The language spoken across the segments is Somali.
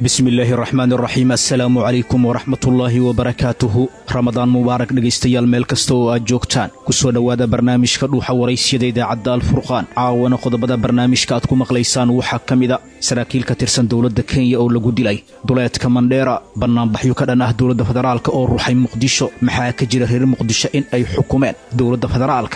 bismi illaahi raxmaan raxiim assalaamu calaykum waraxmatullaahi wabarakaatuhu ramadaan mubaarak dhegaystayaal meel kasta oo aad joogtaan ku soo dhowaada barnaamijka dhuuxa waraysyada idaacadda alfurqaan caawana qodobada barnaamijka aad ku maqlaysaan waxaa ka mida saraakiil ka tirsan dowladda kenya oo lagu dilay duleedka mandheera bannaanbaxyo ka dhan ah dowladda federaalka oo ruuxay muqdisho maxaa ka jira reer muqdisho in ay xukumeen dowladda federaalka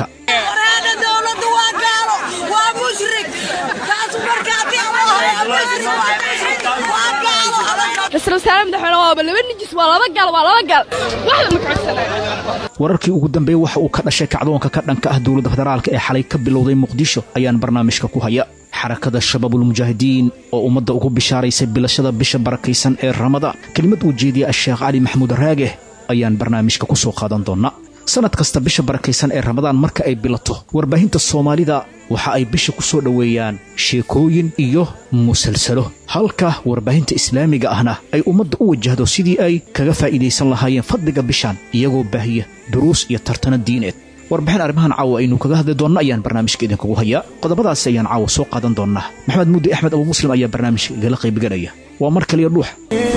wararkii ugu dambeeya waxa uu ka dhashay kacdoonka ka dhanka ah dowladda federaalka ee xalay ka bilowday muqdisho ayaan barnaamijka ku haya xarakada shabaabulmujaahidiin oo ummadda ugu bishaaraysay bilashada bisha barakaysan ee ramadaan kelimad uu jeediya asheekh cali maxamuud raage ayaan barnaamijka ku soo qaadan doonnaa sannad kasta bisha barakaysan ee ramadaan marka ay bilato warbaahinta soomaalida waxa ay bisha ku soo dhoweeyaan sheekooyin iyo musalsalo halka warbaahinta islaamiga ahna ay ummadda u wajahdo sidii ay kaga faa'iidaysan lahaayeen fadliga bishan iyagoo baahiya duruus iyo tartana diineed warbixin arrimahan caawa aynu kaga hadli doonno ayaan barnaamijka idinkugu hayaa qodobadaasi ayaan caawa soo qaadan doonnaa maxamed muudi axmed abuu muslim ayaa barnaamijka igala qaybgelaya waa mar kaliya dhuux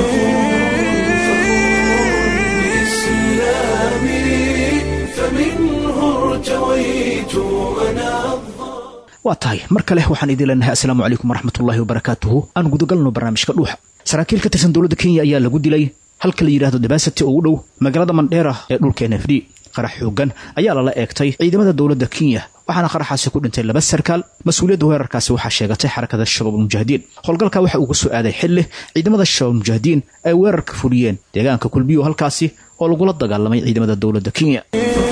waa tahay mar kale waxaan idin leenahay assalaamu calaykum waraxmatullaahi wabarakaatuhu aan gudagalno barnaamijka dhuuxa saraakiil ka tirsan dowladda kenya ayaa lagu dilay halka la yidhahdo dabasati oo u dhow magaalada mandheera ee dhulka n f d qarax xoogan ayaa lala eegtay ciidamada dowladda kenya waxaana qaraxaasi ku dhintay laba sarkaal mas-uuliyadda weerarkaasi waxaa sheegatay xarakada shabaabulmujaahidiin howlgalka waxa uu ka soo aaday xilli ciidamada shabaabulmujaahidiin ay weerarka fuliyeen deegaanka kulbiyo halkaasi oo lagula dagaalamay ciidamada dowladda kenya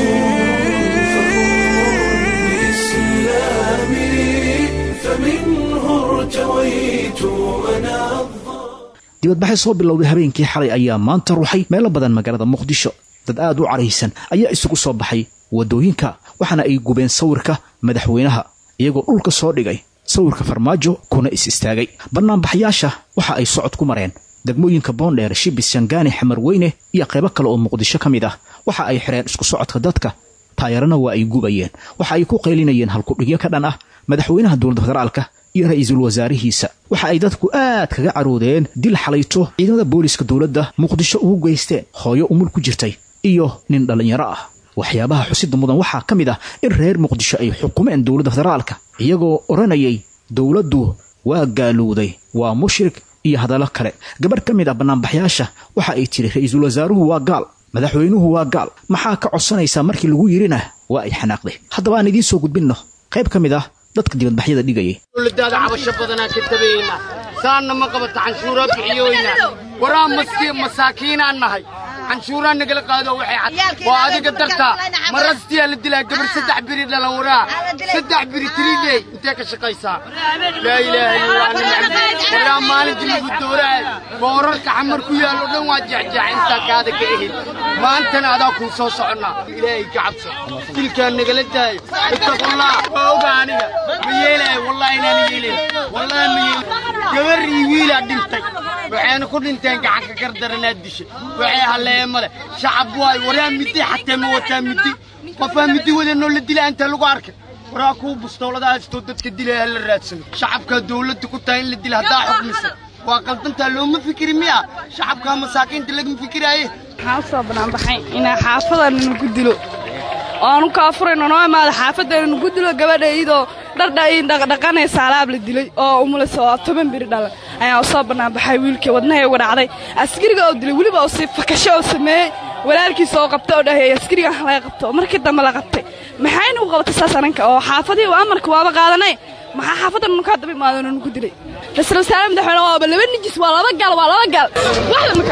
dibadbaxay soo bilowday habeenkii xalay ayaa maanta ruuxay meelo badan magaalada muqdisho dad aad u caraysan ayaa isugu soo baxay waddooyinka waxaana ay gubeen sawirka madaxweynaha iyagoo dhulka soo dhigay sawirka farmaajo kuna is istaagay bannaanbaxyaasha waxa ay socod ku mareen degmooyinka boondheer shibis shangaani xamar weyne iyo qaybo kale oo muqdisho ka mid ah waxa ay xidheen isku socodka dadka taayarana waa ay gubayeen waxa ay ku qaylinayeen halkudhigyo ka dhan ah madaxweynaha dowladda federaalka iyo ra-iisul wasaarihiisa waxa ay dadku aad kaga caroodeen dil xalayto ciidamada booliiska dowladda muqdisho ugu geysteen hooyo umul ku jirtay iyo nin dhallinyaro ah waxyaabaha xusida mudan waxaa ka mid ah in reer muqdisho ay xukumeen dowladda federaalka iyagoo odhanayay dowladdu waa gaalowday waa mushrik iyo hadallo kale gabarh ka mid ah bannaanbaxyaasha waxa ay tiri ra-iisul wasaaruhu waa gaal madaxweynuhu waa gaal maxaa ka codsanaysaa markii lagu yidhina waa ay xanaaqday haddaba aan idiin soo gudbinno qayb ka mid ah dadka dibadbaxyada dhigayay dowladaada cabasho badanaa ka tabayna saanna ma qabata canshuuraa bixiyoyna waraa masaakiinaan nahay canshuuraa nagala qaado waxay cad waa adiga dartaa marastiyaa la dilaa gabar saddex biri dhalan waraa saddex biri tiriidey intee ka shaqaysaa laa ilaaha illallah waraa maalintii lagu dooraay boorarka xamar ku yaal oo dhan waa jecjaac intaa kaada ka ehid maantana adaa kuu soo soconnaa ilaahay ka cabso dilkaa nagala daayo ittaqullah waa oga aniga ma yeelaayo wallahi inaan yeelayn wallahi ma yeelayn gabar iyo wiilaa dhintay waxayna ku dhinteen gacanka gardaranaad dishay waxay halleeye male shacab waay waraa midi xatee ma wataa midi qofaa midi wadanoo la dilaa inta lagu arkay waraa kuwa bustoolada haystoo dadka dilaya hala raadsano shacabkaa dawladda ku tahay in la dila haddaa xukmisa waa qaldantaa looma fikiri miya shacabkaa masaakiinta lagama fikiraaye waxaan u soo banaanbaxay inaa xaafadana nagu dilo oanu kaafurayno noo imaada xaafadana nagu dilo gabadha iyadoo dhardhaqanaysa alaab la dilay oo umulaysa oo toban biri dhalan ayaa u soo banaanbaxay wiilkii wadnahay uga dhacday askariga oo dilay weliba oo si fakasho oo sameeyey walaalkiisa oo qabta oo dhaheey askarigan laga qabto markii dambe la qabtay maxayna u qabatay saas ananka oo xaafadii amarka waaba qaadanay maxaa xaafadan nukaa daba imaadano nugu dilay ra-isul wasaare madaxweyne waaba laba nijis waa laba gaal waa laba gaal waxda ma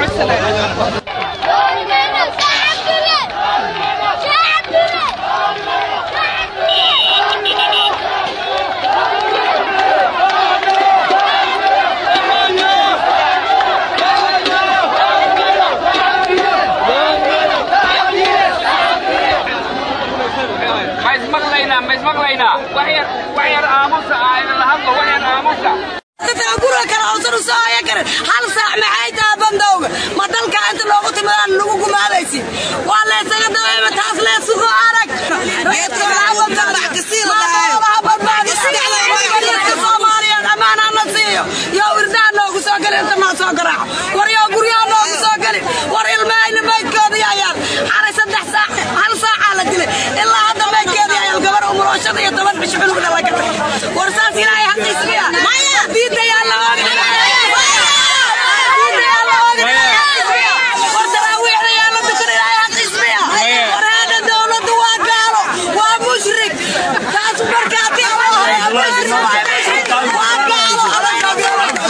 hal saac maxay taha bandowga ma dalka inta loogu timadaan lagu gumaadaysi waa laysaga dabeema taas leesugo arag soomaaliyeed ammaanana siiyo yo irdaa noogu soo gala inta noo soo garaaco shan iyo toban cisho cunugna laga dhigay war saas ilaahay xaqiis miya maya diinta yaa la oogin diinta yaa la oogin war taraawiixda yaa la dukan ilaahay xaqiis miya war haada dowladdu waa gaalo waa mushrik taas markaati waa gaalo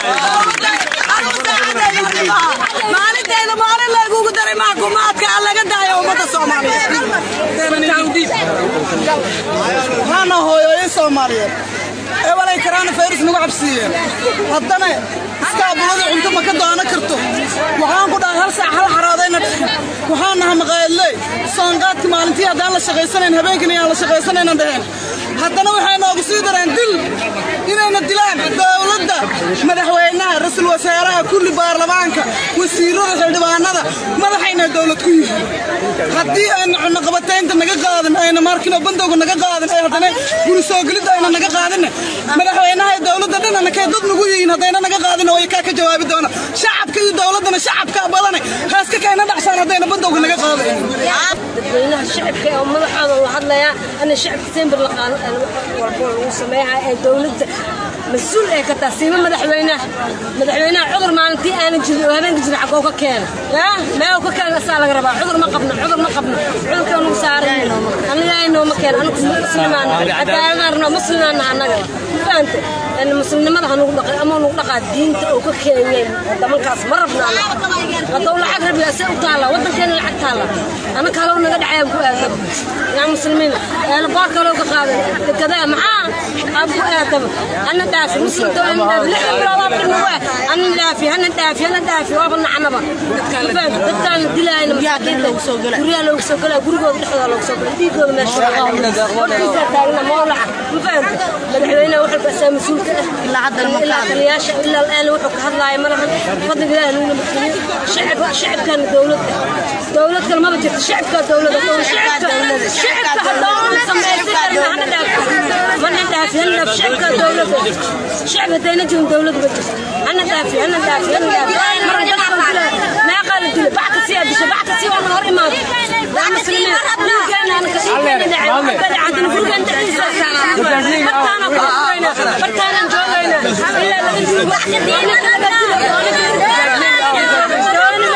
maalinteeda maalin lagugu daray maxkumaadka aan laga daayo ummadda soomaaliyeed waxaana hooyooyin soomaaliyeed ee walay karaana fayris nagu cabsiiyeen haddana iskaabulada cunto ma ka doono karto waxaan ku dhahay hal saac hal xaraadayna dhexin waxaan naha maqaayadley soonqaadki maalintii haddaan la shaqaysanayn habeenkina yaan la shaqaysanayna dheheen haddana waxay noogu sii dareen dil inayna dilaan dowladda madaxweynaha ra-iisul wasaaraha kulli baarlamaanka wasiirada xildhibaanada madaxayna dowlad ku yihiin haddii ayna cunaqabataynta naga qaadan ayna markino bandowga naga qaadan ee haddana guri soogelidda ayna naga qaadinne madaxweynaha iyo dowladda dhanana kay dad nagu yihiin haddayna naga qaadin way kaa ka jawaabi doona shacabka iyo dowladdana shacabkaa badane heeska kayna dhaxsaan haddayna bandowga naga qaadayn dadweynaha shacabka oo madaxooda la hadlayaa ana shacabka sembir la walbo lagu sameeyaa ee dowladda mas-uul ee ka taha siima madaxweynaha madaxweynaha cudur maalintii aanan jirin oo habeenka jirin xaggoo ka keena yaa meew ka keena asaa laga rabaa cudur ma qabno cudur ma qabno cudurka nagu saaran an ilaahay nooma keena anagu muslimaan cadaaladaan rabnaa muslimaana annaga fahamte ان مسلمada hanu dhaqay ama nu dhaqaa diinta oo ka keenyeen wadamankaas ma rabna hadduu lacag rabiya se u taala wadankeena lacag taala ana kaloo naga dhacayaan ku aadam yaa muslimiin ana baa kaloo ka qaadan kada maxaa aan ku aadam ana dhaafi muslim doolan dhaafi lix bilood oo dhinu waa ana dhaafi ana dhaafi ana dhaafi waa bana canaba dadkaan dilaayna masaakiin lagu soo galay guryaha lagu soo galay gurigooda dhexdooda lagu soo galay dhiigooda meesha warkiisa taagna mawlaca ma fahamta madaxweynaha wuxuu ka asaa mas-uulka ilaa hadda ilaa taliyaasha ilaa al'aan wuxuu ka hadlaaya ma lahan fadliga ilaahi nuguna mudkeliyo shacab shacabkan dowladda dowlad kale maba jirto shacabka dowladda shacabka shacabka haddoo samaysi karna hana dhaafi mana dhaafi hana dhaafi shacabka dowladda shacab haddayna jirin dowladda ma jirto hana dhaafi hana dhaafi hana dhaafi marka dadkan dila meeqaa la dila bac kasii adisho bac kasii waa hor imaado yaa muslimiin dhulkeena anaka dhiigkeena dhacay ka dhacantana gurigan dhexdiisa bartaana ku afurayna bartaana joogayna ilaa laga joogo ninka laga dilo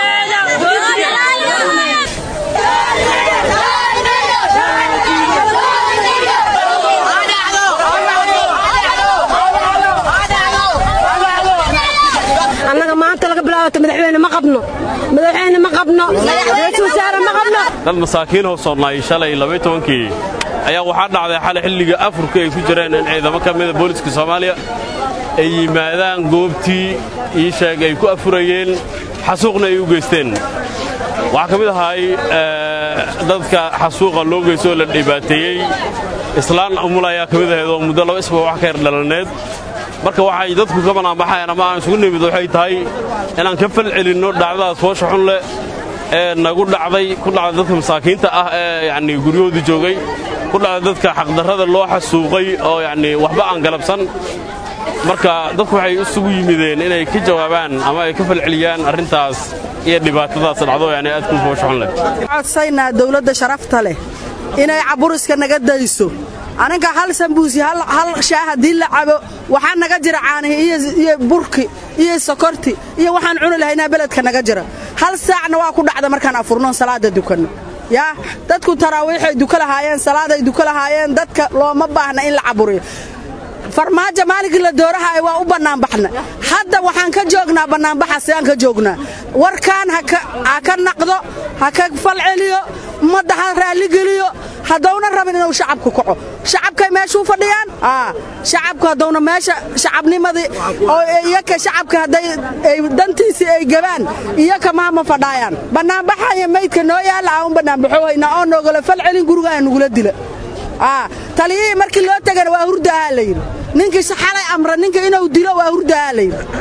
annaga maanta laga bilaabato madaxweyne ma qabno madaxweyne ma qabno ra-iisul wasaare ma qabno dad masaakiin howsoonnay shalay labaytobankii ayaa waxaa dhacday xalay xilliga afurka ay ku jireen in ciidamo ka mida booliska soomaaliya ay yimaadaan goobtii ii sheeg ay ku afurayeen xasuuqna ay u geysteen waxaa ka mid ahaay dadka xasuuqa loo geysto oo la dhibaateeyey islaan umul ayaa ka mid ahayd oo muddo laba isba wax ka yar dhalaneed marka waxay dadku ka banaanbaxayaan ama aan isugu nimid waxay tahay inaan ka fal celinno dhacdadaas foosha xun leh ee nagu dhacday ku dhacday dadka masaakiinta ah ee yacnii guryahoodii joogay ku dhacday dadka xaqdarrada loo xasuuqay oo yacnii waxba aan galabsan marka dadku waxay isugu yimideen inay ka jawaabaan ama ay ka falceliyaan arrintaas iyo dhibaatadaas dhacdo yani aad ku foosha xun leh codsaynaa dawladda sharafta leh inay caburiska naga dayso aniga hal sambuusi hal shaah haddii la cabo waxaa naga jira caanihi iyo burki iyo sokorti iyo waxaan cuni lahaynaa beledka naga jira hal saacna waa ku dhacda markaan afurnoon salaada dukanno yaa dadku taraawiixay duka lahaayeen salaaday duka lahaayeen dadka looma baahna in la caburiyo farmaajo maalinkii la doorahaay waa u bannaanbaxna hadda waxaan ka joognaa bannaanbaxa sidaan ka joognaa warkaan ha ka naqdo ha ka falceliyo ummadda ha raalligeliyo haddowna rabin inuu shacabku kaco shacabkay meeshuu fadhiyaan shacabku haddowna meesha shacabnimadii oo iyaka shacabka hadday dantiisii ay gabaan iyaka maama fadhaayaan bannaanbaxaya maydka noo yaalla aan u bannaanbaxohaynaa oo noogala falcelin guriga aan nugula dila taliyihii markii loo tegana waa hurda ahaa layidhi ninkii xalay amra ninka inuu dilo waa hurda ahaa layidhi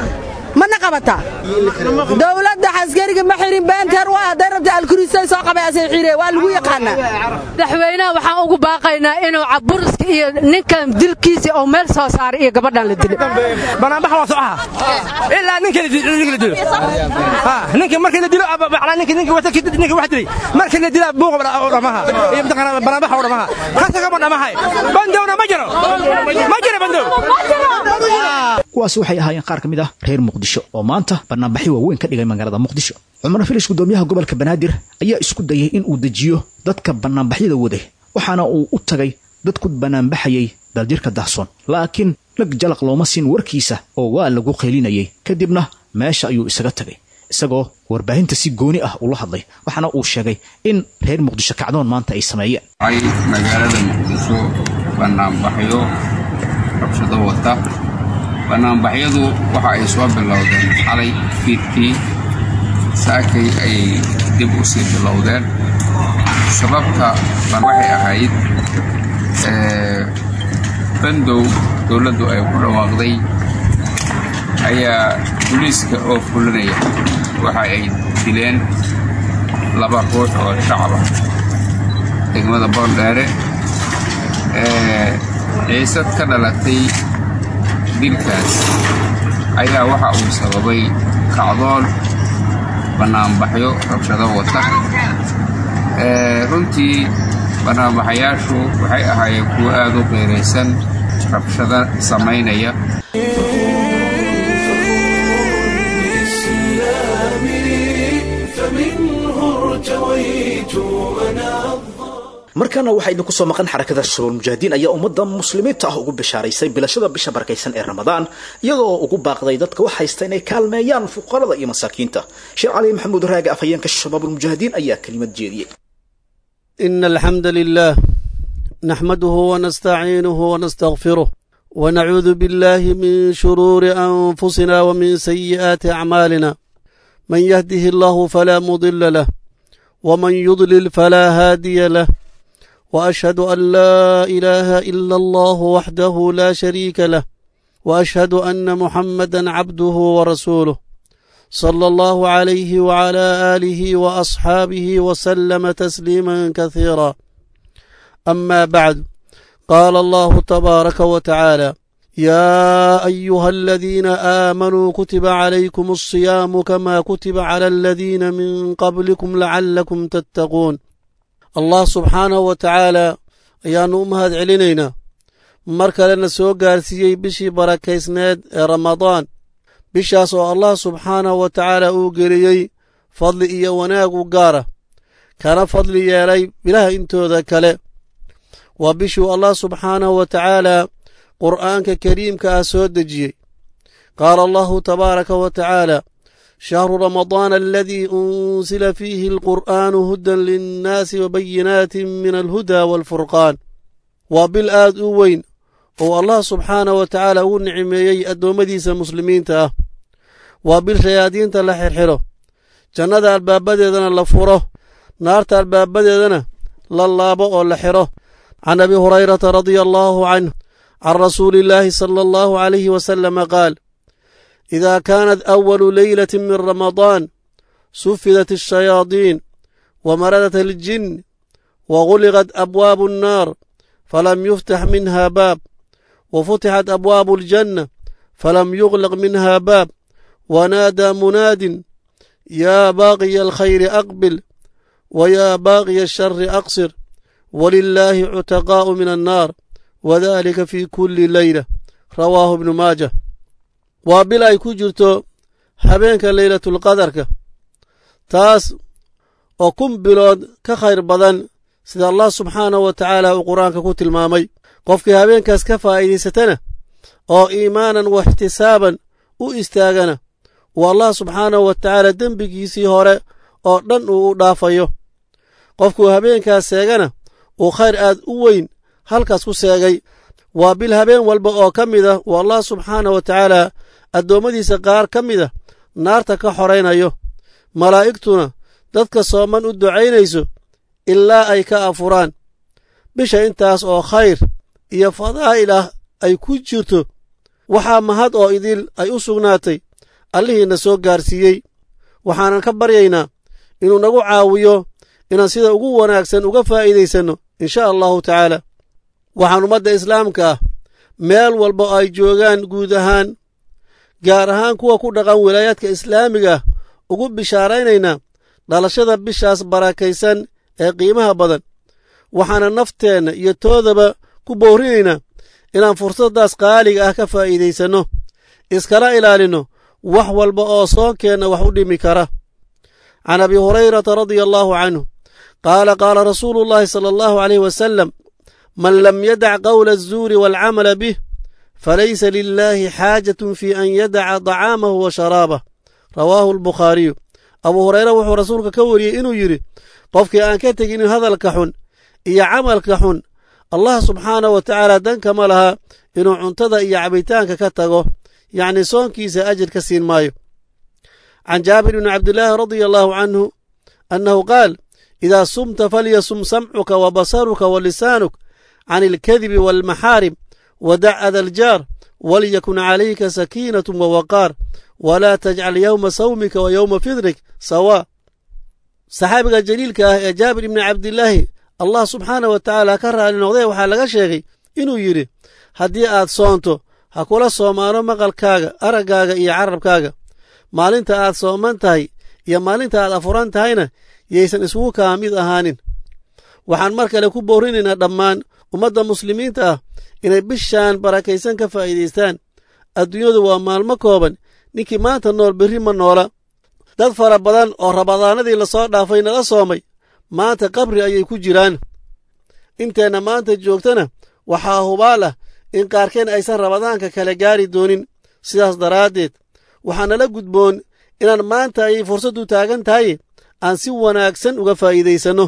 mana qabataa dowladda xaskariga ma xirin beenteer waa hadday rabta alkurisay soo qabaasay xire waa lagu yaqaanaa madaxweynaha waxaan ugu baaqaynaa inuu caburiska iyo ninkan dilkiisa oo meel soo saaray iyo gabadhan la dilay banaanbax waa socaha ilaa ninka la dilo ninka markii la dilo ninka ninka wata ninka wax dilay markii la dilaa buuq dhamaha iyo mtaqana banaanbax oo dhamaha hasa kama dhamahay bandowna ma jiro ma jiro bandow kuwaasi waxay ahaayeen qaar ka mid ah reer muqdisho oo maanta banaanbaxyo waaweyn ka dhigay magaalada muqdisho cumar filish gudoomiyaha gobolka banaadir ayaa isku dayay in uu dejiyo dadka banaanbaxyada waday waxaana uu u tagay dad ku banaanbaxayay daljirka dahsoon laakiin lag jalaq looma siin warkiisa oo waa lagu qaylinayay kadibna meesha ayuu isaga tagay isagoo warbaahinta si gooni ah ula hadlay waxaana uu sheegay in reer muqdisho kacdoon maanta ay sameeyeen ay magaalada muqdisho banaanbaxyo rabshado wata banaanbaxyadu waxa ay soo bilowdeen xalay fiidkii saakay ayay dib u sii bilowdeen sababta waxay ahayd bandow dowladdu ay ku dhawaaqday ayaa buliiska oo fulinaya waxa ay dileen laba ruux oo shacab ah degmada boondheere ciisad ka dhalatay dilkaas ayaa waxa uu sababay kacdoon bannaanbaxyo rabshado wata runtii bannaanbaxayaashu waxay ahaayeen kuwo aad u qiiraysan rabshado samaynaya markaana waxaa idinku soo maqan xarakada shabaal mujaahidiin ayaa ummadda muslimiinta ah ugu bishaaraysay bilashada bisha barakaysan ee ramadaan iyadoo ugu baaqday dadka wax haysta inay kaalmeeyaan fuqarada iyo masaakiinta sheekh cali maxamuud raage afhayeenka shabaabulmujaahidiin ayaa kelimad jeediyey إن الحمد لله نحمده ونستعينه ونستغفره ونعوذ بالله من شرور أنفسنا ومن سيئات أعمالنا من يهده الله فلا مضل له ومن يضلل فلا هادي له وأشهد أن لا إله إلا الله وحده لا شريك له وأشهد أن محمدا عبده ورسوله صلى الله عليه وعلى آله وأصحابه وسلم تسليما كثيرا أما بعد قال الله تبارك وتعالى يا أيها الذين آمنوا كتب عليكم الصيام كما كتب على الذين من قبلكم لعلكم تتقون الله سبحانه وتعالى ayaanu u mahad celinaynaa mar kalena soo gaarsiiyey bishii barakaysneed ee ramadaan bishaas oo allah subxaanahu wa tacaala uu geliyey fadli iyo wanaag u gaara kana fadli yeelay bilaha intooda kale waa bishuu allah subxaanahu wa tacaala qur'aanka kariimka ah soo dejiyey qaala allahu tabaaraka wa tacaala shahru ramadaana aladii unsila fiihi alqur'aanu hudan linnaasi wabayinaatin min alhuda waalfurqaan waa bil aad u weyn oo allah subxaanah wa tacaala ugu nicmeeyey addoommadiisa muslimiinta ah waa bil shayaadiinta la xirxidho jannada albaabadeedana la furo naarta albaabadeedana la laabo oo la xidho can abi hurayrata radia allaahu canh can rasuuli illaahi sala allahu calayhi wasalama qaal idaa kaanat awalu leylati min ramadaan sufidat ashayaadiin wamaradat aljin waguliqat abwaabu annaar falam yuftax minha baab وفتحت أبواب الجنة فلم يغلق منها باب ونادى مناد يا باغي الخير أقبل ويا باغي الشر أقصر ولله عتقاء من النار وذلك في كل ليلة رواه ابن ماجه وبلا يكجرتو habeenka leylatulqadarka taas oo kun bilood ka khayr badan sida allah subxaanahu wa tacaala uu qur-aanka ku tilmaamay qofkii habeenkaas ka faa'iidaysatana oo iimaanan wa ixtisaaban u istaagana uu allah subxaanahu wa tacaala dembigiisii hore oo dhan uu u dhaafayo qofkuu habeenkaas seegana uu khayr aad u weyn halkaas ku seegay waa bil habeen walba oo ka mid ah uu allah subxaanah wa tacaala addoommadiisa qaar ka mid a naarta ka xoraynayo malaa'igtuna dadka sooman u ducaynayso ilaa ay ka afuraan bisha intaas oo khayr iyo fadaa'il ah ay ku jirto waxaa mahad oo idil ay u sugnaatay allihiina soo gaarsiiyey waxaanan ka baryaynaa inuu nagu caawiyo inaan sida ugu wanaagsan uga faa'iidaysanno insha allahu tacaala waxaan ummadda islaamka ah meel walba oo ay joogaan guud ahaan gaar ahaan kuwa ku dhaqan wilaayaadka islaamiga ah ugu bishaaraynaynaa dhalashada bishaas barakaysan ee qiimaha badan waxaana nafteenna iyo toodaba ku boorinaynaa inaan fursaddaas qaaliga ah ka faa'iidaysanno iskala ilaalinno wax walba oo soonkeenna wax u dhimi kara can abi hurayrata radia allaahu canhu qaala qaala rasuulu llaahi sala allahu alayh wasalam man lam yadac qowla azuuri waalcamala bih falaysa lilaahi xaajatun fii an yadaca dacaamahu wa sharaabah rawaahu albukhaariyu abuu hureyre wuxuu rasuulka ka wariyey inuu yidhi qofkii aan ka tegin hadalka xun iyo camalka xun allah subxaanah wa tacaala dankama laha inuu cuntada iyo cabitaanka ka tago yacnii soonkiisa ajir ka siin maayo can jaabir bni cabdillaahi radia allaahu canhu annahu qaal idaa sumta falyasum samcuka wa basaruka wa lisaanuk can ilkadibi waalmaxaarim wadac ada aljaar walyakun calayka sakiinatu wawaqaar walaa tajcal yowma sawmika wa yowma fidrik sawaa saxaabiga jaliilka ah ee jaabir ibni cabdilaahi allah subxaanah wa tacaala ka raali noqdee waxaa laga sheegay inuu yidhi haddii aad soonto ha kula soomaano maqalkaaga araggaaga iyo carabkaaga maalinta aad sooman tahay iyo maalinta aad afuran tahayna yaysan isugu kaa mid ahaanin waxaan mar kale ku boorinaynaa dhammaan ummadda muslimiinta ah inay bishaan barakaysan ka faa'iidaystaan adduunyadu waa maalmo kooban ninkii maanta nool berri ma noola dad fara badan oo rabadaanadii lasoo dhaafay nala soomay maanta qabri ayay ku jiraan inteenna maanta joogtana waxaa hubaal ah in qaarkeen aysan rabadaanka kala gaari doonin sidaas daraaddeed waxaa nala gudboon inaan maanta ay fursaddu taagan tahay aan si wanaagsan uga faa'iidaysanno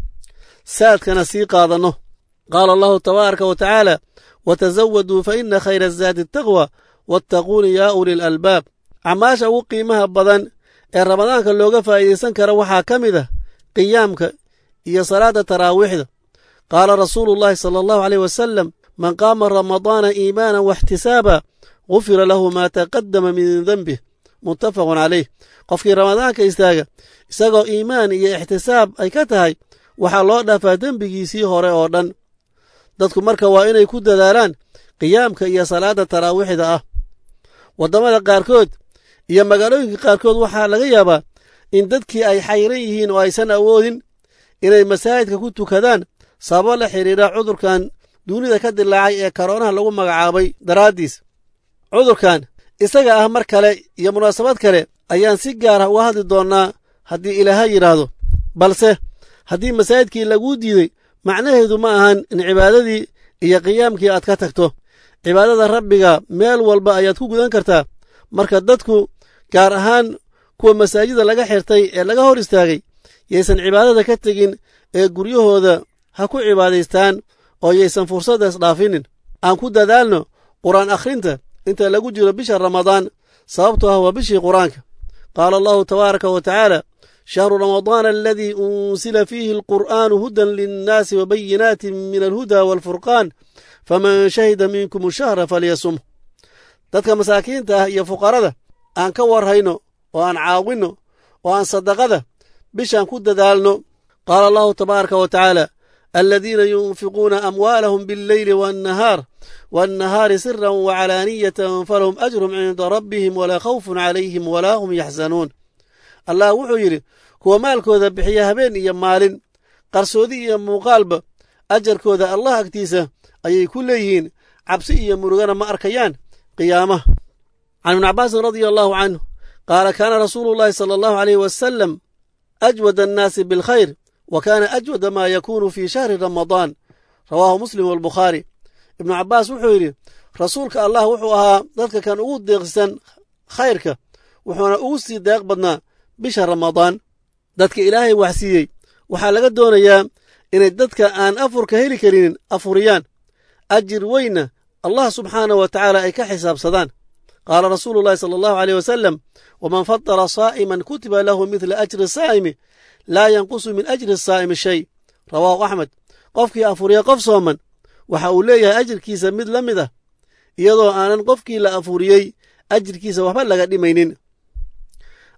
saadkana sii qaadanno qaala allahu tabaaraka wa tacaala watasawaduu fa inna khayra azaadi ataqwa wattaquuni yaa uli lalbaab acmaasha ugu qiimaha badan ee ramadaanka looga faa'iidaysan kara waxaa ka mid ah qiyaamka iyo salaadda taraawiixda qaala rasuulu llaahi sala allahu aleyh wasalam man qaama ramadaana iimaanan waxtisaaba gufira lahu maa taqaddama min denbih muttafaqun caleyh qofkii ramadaanka istaaga isagoo iimaan iyo ixtisaab ay ka tahay waxaa loo dhaafaa dembigiisii hore oo dhan dadku marka waa inay ku dadaalaan qiyaamka iyo salaadda taraawiixda ah waddamada qaarkood iyo magaalooyinka qaarkood waxaa laga yaabaa in dadkii ay xayran yihiin oo aysan awoodin inay masaajidka ku tukadaan sababo la xidhiidha cudurkan duunida ka dilaacay ee karoonaha lagu magacaabay daraaddiis cudurkan isaga ah mar kale iyo munaasabad kale ayaan si gaara uga hadli doonnaa haddii ilaaha yidhaahdo balse haddii masaajidkii laguu diiday macnaheedu ma ahan in cibaadadii iyo qiyaamkii aad ka tagto cibaadada rabbiga meel walba ayaad ku gudan kartaa marka dadku gaar ahaan kuwa masaajida laga xirtay ee laga hor istaagay yaysan cibaadada ka tegin ee guryahooda ha ku cibaadaystaan oo yaysan fursaddaas dhaafinin aan ku dadaalno qur'aan akhrinta inta lagu jiro bisha ramadaan sababtoo ah waa bishii qur-aanka qaala allahu tabaaraka wa tacaala shahru ramadaana aladii unsila fiihi alqur'aanu hudan linnaasi wa bayinaatin min alhuda waalfurqaan faman shahida minkum shahra falyasum dadka masaakiinta ah iyo fuqarada aan ka warhayno oo aan caawinno oo aan sadaqada bishaan ku dadaalno qaala allahu tabaaraka wa tacaala aladiina yunfiquuna amwaalahum biاlleyli waannahaar waannahaari siran wacalaaniyatan falahum ajrum cinda rabbihim walaa khawfun calayhim walaa hum yaxzanuun allah wuxuu yidhi kuwa maalkooda bixiya habeen iyo maalin qarsoodi iyo muuqaalba ajarkooda allah agtiisa ayay ku leeyihiin cabsi iyo murugana ma arkayaan qiyaamaha can ibni cabaasin radia allahu canhu qaala kaana rasuulu llaahi sala allahu aleyh wasalam ajwad annaasi bilkhayr wa kaana ajwada maa yakuunu fii shahri ramadaan rawaahu muslim walbukhaari ibnu cabbaas wuxuu yidhi rasuulka allah wuxuu ahaa dadka kan ugu deeqsisan khayrka wuxuuna ugu sii deeq badnaa bisha ramadaan dadka ilaahay waxsiiyey waxaa laga doonayaa inay dadka aan afurka heli karinin afuriyaan ajir weynna allah subxaanah wa tacaala ay ka xisaabsadaan qaala rasuulu llahi sala allahu aleyh wasalam waman fadala saa'iman kutiba lahu midla ajri saa'imi laa yanqusu min ajri saa'imi shay rawaahu axmed qofkii afuriya qof sooman waxa uu leeyahay ajirkiisa mid la mid ah iyadoo aanan qofkii la afuriyey ajirkiisa waxba laga dhimaynin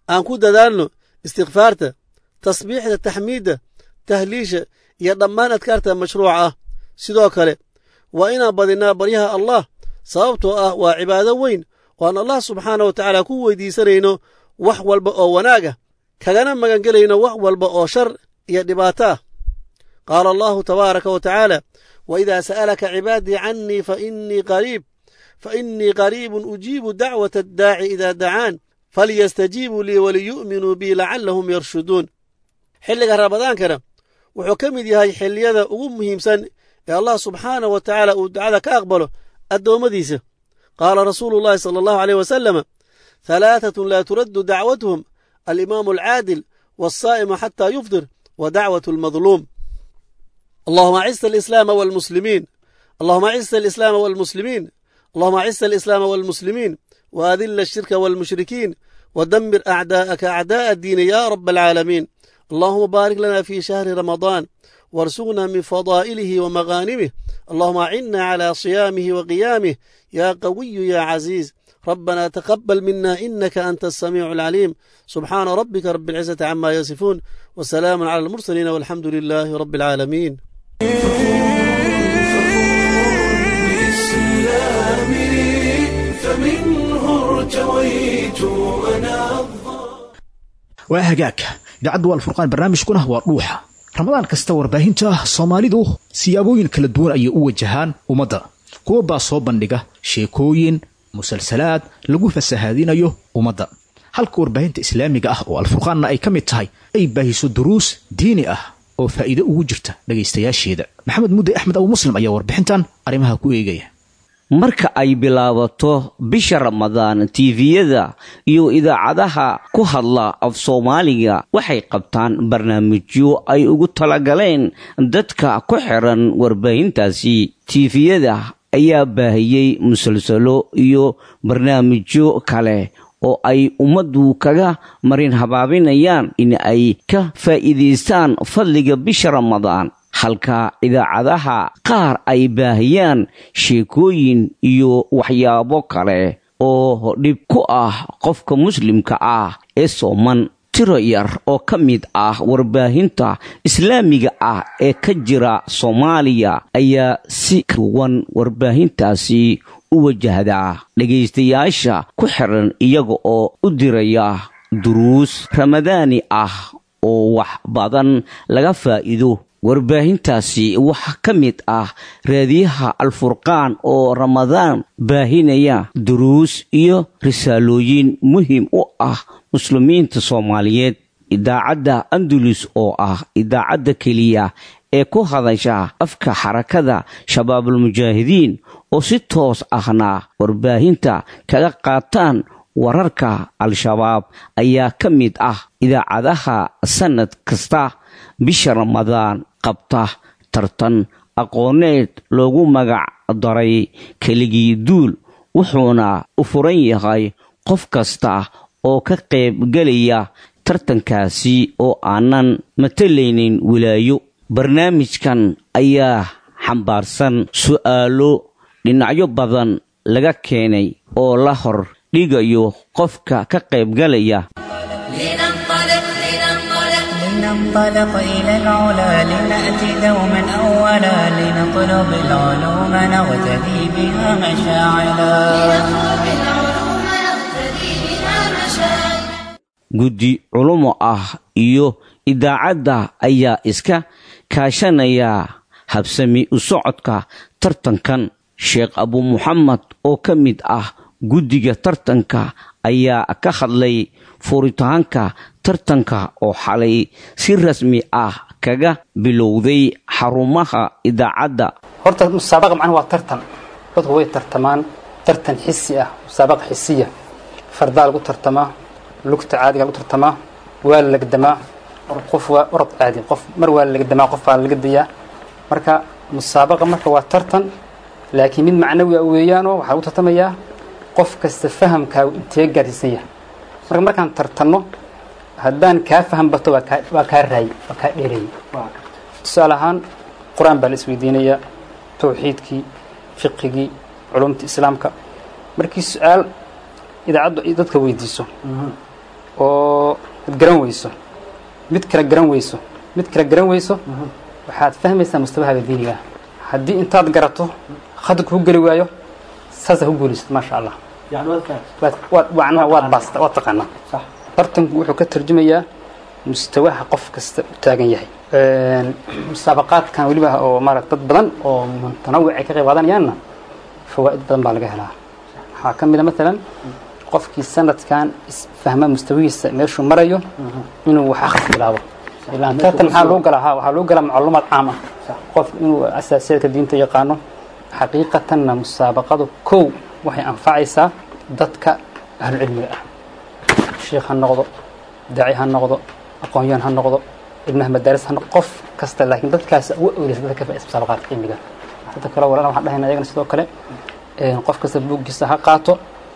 aan ku dadaalno istikfaarta tasbiixda taxmiidda tahliisha iyo dhammaan adkaarta mashruuca ah sidoo kale waa inaan badinnaa baryaha allah sababtoo ah waa cibaado weyn oo aan allah subxaana wa tacaala ku weydiisanayno wax walba oo wanaag ah kagana magangelayno wax walba oo shar iyo dhibaato ah qaala allahu tabaaraka wa tacaala waidaa sa'alaka cibaadii cannii fainii qariib fainii qariibun ujiibu dacwata addaaci idaa dacaan falyastajiibuu lii waliyu'minuu bii lacallahum yarshuduun xilliga ramadaankana wuxuu ka mid yahay xilliyada ugu muhiimsan ee allah subxaanah wa tacaala uu ducada ka aqbalo addoommadiisa qaala rasuulu llahi sala allahu aleyh wasalama halaatatun laa turaddu dacwatuhum alimaamu alcaadil waasaa'imu xataa yufdir wa dacwatu almadluum allahuma acisa alislaama walmuslimiin allahuma acisa alislaama walmuslimiin allahuma acisa alislaama walmuslimiin waadilla ashirka walmushrikiin ودمر أعداءك أعداء الدين يا رب العالمين اللهم بارك لنا في شهر رمضان وارزقنا من فضائله ومغانمه اللهم أعنا على صيامه وقيامه يا قوي يا عزيز ربنا تقبل منا إنك أنت السميع العليم سبحان ربك رب العزة عما يصفون وسلام على المرسلين والحمد لله رب العالمين waa hagaag idaacaddu waa alfurqaan barnaamijkuna waa dhuuxa ramadaan kasta warbaahinta soomaalidu siyaabooyin kala duwan ayay u wajahaan ummadda kuwa baa soo bandhiga sheekooyin musalsalaad lagu fasahaadinayo ummadda halka warbaahinta islaamiga ah oo alfurqaanna ay ka mid tahay ay baahiso duruus diini ah oo faa'iido ugu jirta dhegaystayaasheeda maxamed mudde axmed abu muslim ayaa warbixintan arrimaha ku eegaya marka ay bilaabato bisha ramadaan tiifiyada iyo idaacadaha ku hadla af soomaaliga waxay qabtaan barnaamijyo ay ugu talagaleen dadka ku xiran warbaahintaasi tiifiyada ayaa baahiyey musalsalo iyo barnaamijyo kale oo ay ummaddu kaga marin habaabinayaan in ay ka faa'iidaystaan fadliga bisha ramadaan halka idaacadaha qaar ay baahiyaan sheekooyin iyo waxyaabo kale oo dhib ku ah qofka muslimka ah ee sooman tiro yar oo ka mid ah warbaahinta islaamiga ah ee ka jira soomaaliya ayaa si duwan warbaahintaasi u wajahdaa dhegaystayaasha ku xiran iyaga oo u diraya duruus ramadaani ah oo wax badan laga faa'iido warbaahintaasi waxaa ka mid ah raadiyaha alfurqaan oo ramadaan baahinaya duruus iyo risaalooyin muhiim u ah muslimiinta soomaaliyeed idaacadda andalus oo ah idaacadda keliya ee ku hadasha afka xarakada shabaabulmujaahidiin oo si toos ahna warbaahinta kaga qaataan wararka al-shabaab ayaa ka mid ah idaacadaha sannad kasta bisha ramadaan qabta tartan aqooneed loogu magac daray keligii duul wuxuuna u furan yahay qof kasta oo ka qaybgelaya tartankaasi oo aanan matalaynin wilaayo barnaamijkan ayaa xambaarsan su'aalo dhinacyo badan laga keenay oo la hor dhigayo qofka ka qaybgalaya لننطلق إلى العلا لنأتي دوما أولا لنطلب العلوم نغتدي بها مشاعلا guddi culumo ah iyo idaacadda ayaa iska kaashanaya habsami u socodka tartankan sheekh abu muxamed oo ka mid ah guddiga tartanka ayaa ka hadlay furitaanka tartanka oo xalay si rasmi ah kaga bilowday xarumaha idaacadda horta musaabaqa macnaha waa tartan dadku way tartamaan tartan xisi ah musaabaqa xisiya fardaa lagu tartamaa lugta caadiga lagu tartamaa waa la legdamaa qof waa orod caadi qof mar waa la legdamaa qof baa la legdayaa marka musaabaqa marka waa tartan laakiin mid macnawi ah weeyaanoo waxaa lagu tartamayaa qof kasta fahamkaagu intee gaarsiisan yahay marka markaan tartanno haddaan kaa faham bato waa kaa waa kaa raayey waa kaa dheereeyey tusaale ahaan qur-aan baa la isweydiinayaa tawxiidkii fiqigii culumta islaamka markii su-aal idaacaddu ay dadka weydiiso oo ad garan weyso mid kale garan weyso mid kale garan weyso waxaad fahmaysaa mustabahaaga diiniga ah haddii intaad garato khadka ku geli waayo saasaa ku guulaysid maasha allah waad baasta waad taqaanaa tartanku wuxuu ka tarjumayaa mustawaha qof kasta u taagan yahay musaabaqaadkan weliba oo maarata dad badan oo mutanawic ay ka qayb qaadanayaanna fawaa'id badan baa laga helaa waxaa ka mid a maalan qofkii sanadkan isfahma mustawihiisa meeshuu marayo inuu wax akhris bilaabo ilaan tartan maxaa loo galaa ha waxaa loo galaa macluumaad caam ah qof inuu asaasiyaadka diinta yaqaano xaqiiqatanna musaabaqadu kow waxay anfacaysaa dadka ahlucilmiga ah sheikh ha noqdo daaci ha noqdo aqoonyahan ha noqdo ibnaha madaaris ha noqdo qof kasta laakiin dadkaas ugu awleysa dadka ka faa'iidaysta musaabaqaadka cilmiga dadka kale walaalna waxaan dhahayna ayagana sidoo kale qof kasta buuggiisa ha qaato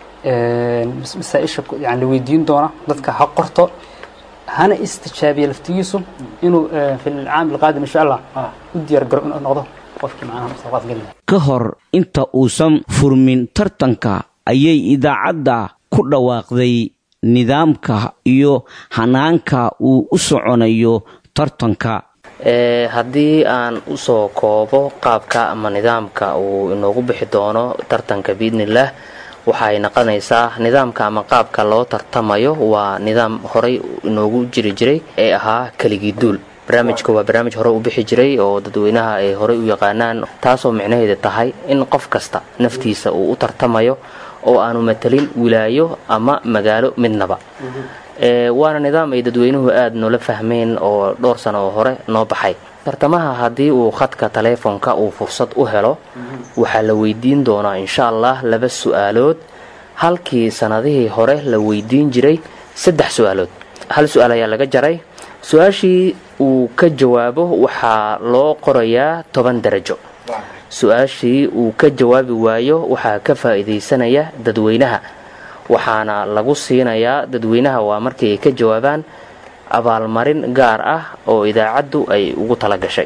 masaa-isha yani la weydiin doona dadka ha qorto hana istijaabiya laftigiisu inuu fi alcaam alqaadim insha allah u diyaar garo inuu noqdo qofkii macnaha musaabaqaad geli ka hor inta uusan furmin tartanka ayay idaacadda ku dhawaaqday nidaamka iyo hanaanka uu u soconayo tartanka haddii aan usoo koobo qaabka ama nidaamka uu inoogu bixi doono tartanka biidnillaah waxay noqonaysaa nidaamka ama qaabka loo tartamayo waa nidaam horey inoogu jiri jiray ee ahaa keligii duul barnaamijka waa barnaamij hore u bixi jiray oo dadweynaha ay horey u yaqaanaan taasoo micnaheeda tahay in qof kasta naftiisa uu u tartamayo oo aanu matalin wilaayo ama magaalo midnaba waana nidaam ay dadweynuhu aada noola fahmeen oo dhowr sano oo hore noo baxay tartamaha haddii uu khadka taleefonka uu fursad u helo waxaa la weydiin doonaa insha allah laba su-aalood halkii sanadihii hore la weydiin jiray saddex su-aalood hal su-aal ayaa laga jaray su-aashii uu ka jawaabo waxaa loo qorayaa toban darajo su-aashii uu ka jawaabi waayo waxaa ka faa'iidaysanaya dadweynaha waxaana lagu siinayaa dadweynaha waa markii ay ka jawaabaan abaalmarin gaar ah oo idaacaddu ay ugu tala gashay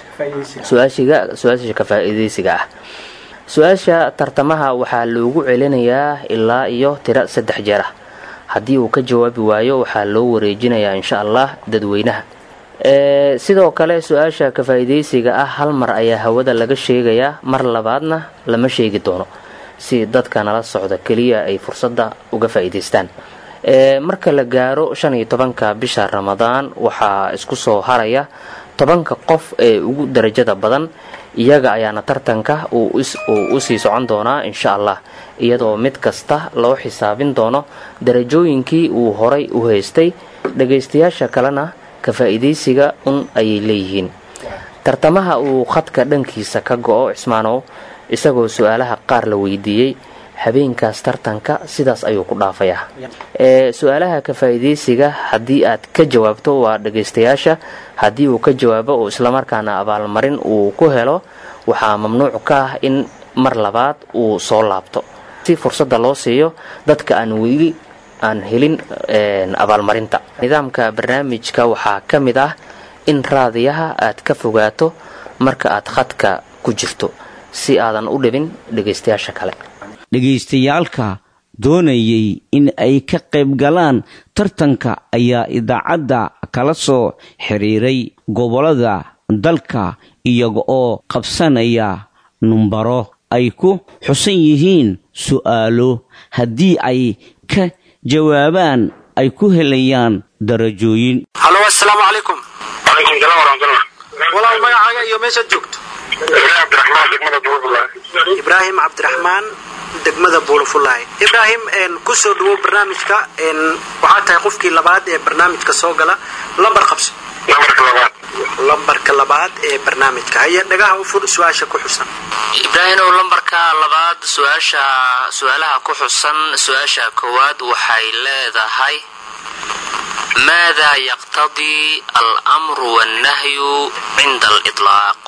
su-aasha ka faa'iidaysiga ah su-aasha tartamaha waxaa loogu celinayaa ilaa iyo tiro saddex jeer ah haddii uu ka jawaabi waayo waxaa loo wareejinayaa insha allah dadweynaha sidoo kale su-aasha ka faa'iidaysiga ah hal mar ayaa hawada laga sheegayaa mar labaadna lama sheegi doono si dadka nala socda keliya ay fursadda uga faa'iidaystaan marka la gaaro shan iyo tobanka bisha ramadaan waxaa isku soo haraya tobanka qof ee ugu darajada badan iyaga ayaana tartanka uu u sii socon doonaa insha allah iyadoo mid kasta loo xisaabin doono darajooyinkii uu horay u haystay dhagaystayaasha kalena ka faa'iidaysiga un ayay leeyihiin tartamaha uu khadka dhankiisa ka go-o cismaanow isagoo su-aalaha qaar la weydiiyey habeenkaas tartanka sidaas ayuu ku dhaafayaa su-aalaha ka faa'iidaysiga haddii aad ka jawaabto waa dhagaystayaasha haddii uu ka jawaabo oo islamarkaana abaalmarin uu ku helo waxaa mamnuuc ka ah in mar labaad uu soo laabto si fursadda loo siiyo dadka aan weli aan helin abaalmarinta nidaamka barnaamijka waxaa ka mid ah in raadiyaha aad ka fogaato marka aad khadka ku jirto si aadan u dhibin dhegaystayaasha kale dhegaystayaalka doonayay in ay ka qayb galaan tartanka ayaa idaacadda kala soo xiriiray gobollada dalka iyaga oo qabsanaya numbaro ay ku xusan yihiin su'aalo haddii ay ka jawaabaan ay ku helayaan darajooyin halo assalaamu calaykum walaal magacaaga iyo meeshaad joogto ibraahim cabdiraxmaan degmada buulafulaay ibraahim ku soo dhawow barnaamijka waxaa tahay qofkii labaad ee barnaamijka soo gala lambar qabso lambarka labaad ee barnaamijka haya dhagaha u fur su-aasha ku xusan ibraahimow lambarka labaad su-aasha su-aalaha ku xusan su-aasha koowaad waxay leedahay maada yaqtadii almru wannahyu cinda aliطlaaq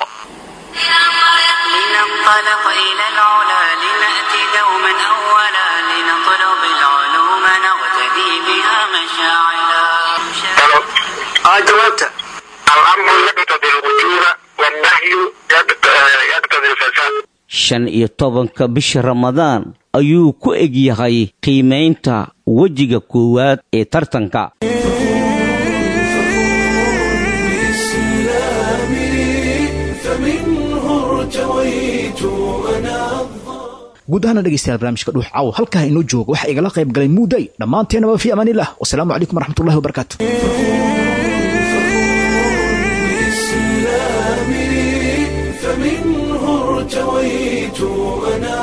لننطلق إلى العلا لنأتي دوما أولا لنطلب العلوم نغتدي بها مشاعلا اه جوابته الأمر يقتضي الوجوب والنهي يقتضي الفساد shan iyo tobanka bisha ramadaan ayuu ku egyahay qiimaynta wejiga koowaad ee tartanka guud ahaana dhegeystayaal barnaamijka dhuux caaw halkaa inoo jooga waxaa igala qayb galay muuday dhammaanteenaba fi amaanillah wasalaamu calaykum waraxmatullahi wabarakaatu فمنه ارتويت أنا